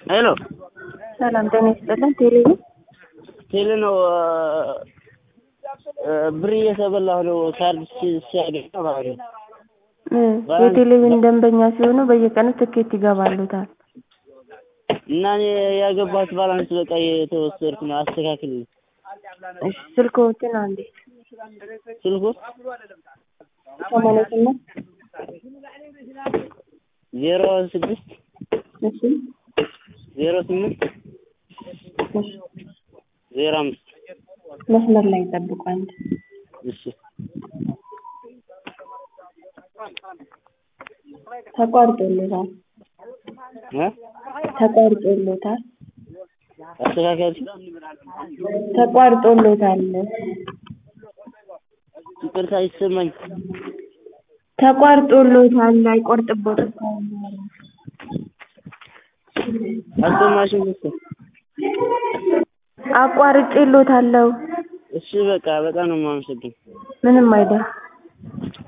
ሄሎ ሰላም ጤና ይስጥልን። ቴሌቪ ቴሌ ነው። ብር እየተበላሁ ነው። ካርድ ሲ- ሲያገኝ ማለት ነው። የቴሌቪዥን ደንበኛ ሲሆኑ በየቀኑ ትኬት ይገባሉታል። እና እኔ ያገባሁት ባላንስ በቃ የተወሰድኩ ነው። አስተካክልልኝ እሺ ስልክዎትን አንዴ ስልኩ ሰማንያ ስምንት ዜሮ ስድስት እሺ ዜሮ ስምንት እሺ ዜሮ አምስት መስመር ላይ ጠብቁ አንድ እሺ ተቋርጦሎታል እ ተቋርጦሎታል አስተካከል ተቋርጦሎታል ይቅርታ ይሰማኝ ተቋርጦሎታል አይቆርጥቦትም አልሰማሽም መሰል አቋርጬሎታለሁ እሺ በቃ በጣም ነው የማመሰግን ምንም አይደል